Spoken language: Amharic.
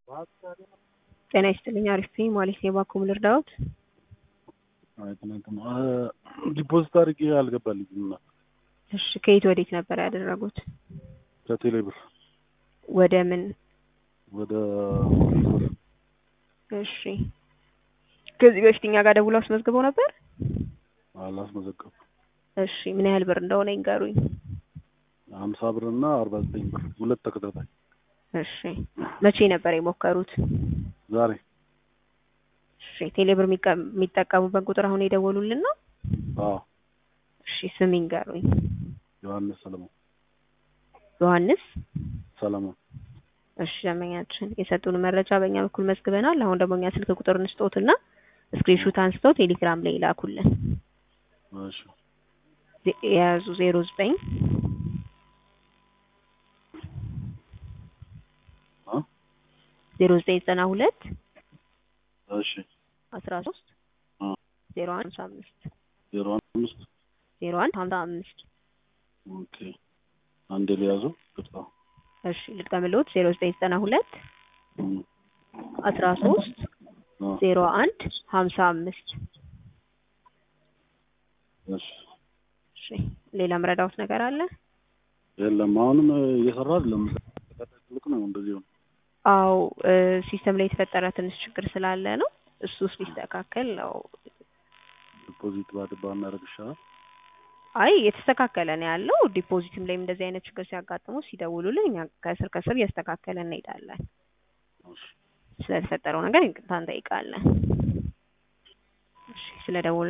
ጤና ይስጥልኝ አሪፍ ነኝ ማለት ነው። እባክዎ ምን ልርዳዎት? አይ ትናንትና ዲፖዚት አድርጌ አልገባልኝም እና እሺ ከየት ወዴት ነበር ያደረጉት? ከቴሌ ብር ወደ ምን? ወደ እሺ ከዚህ በፊት እኛ ጋር ደውለው አስመዝግበው ነበር? አላስመዘገብኩም። እሺ ምን ያህል ብር እንደሆነ ይንገሩኝ። ሀምሳ ብር እና አርባ ዘጠኝ ብር ሁለት ተከታታይ። እሺ መቼ ነበር የሞከሩት? ዛሬ እሺ ቴሌ ብር የሚቀ- የሚጠቀሙበት ቁጥር አሁን የደወሉልን ነው? አዎ እሺ ስም ይንገሩኝ። ዮሐንስ ሰለሞን ዮሐንስ ሰለሞን እሺ ደንበኛችን የሰጡን መረጃ በእኛ በኩል መዝግበናል። አሁን ደግሞ እኛ ስልክ ቁጥር እንስጦትና ስክሪንሹት አንስተው ቴሌግራም ላይ ይላኩልን። እሺ ዜ- የያዙ ዜሮ ዘጠኝ አ ዜሮ ዘጠኝ ዘጠና ሁለት እሺ አስራ ሶስት አ ዜሮ አንድ ሀምሳ አምስት ዜሮ አምስት ዜሮ አንድ ሀምሳ አምስት ኦኬ አንዴ ሊያዙ ቅርታ እሺ ልጥቀምልዎት ዜሮ ዘጠኝ ዘጠና ሁለት እም፣ አስራ ሶስት አ ዜሮ አንድ ሀምሳ አምስት እሺ እሺ ሌላ ምረዳዎት ነገር አለ? የለም አሁንም እየሰራ አይደለም። ትልቅ ነው እንደዚህ ነው። አው ሲስተም ላይ የተፈጠረ ትንሽ ችግር ስላለ ነው። እሱ ውስጥ ሊስተካከል ነው። ዲፖዚት ባድባ እናደርግ ይሻላል። አይ የተስተካከለ ነው ያለው። ዲፖዚትም ላይም እንደዚህ አይነት ችግር ሲያጋጥሙ ሲደውሉልን እኛ ከስር ከስር እያስተካከለ እንሄዳለን። እሺ ስለተፈጠረው ነገር ይቅርታ እንጠይቃለን። እሺ ስለደወሉ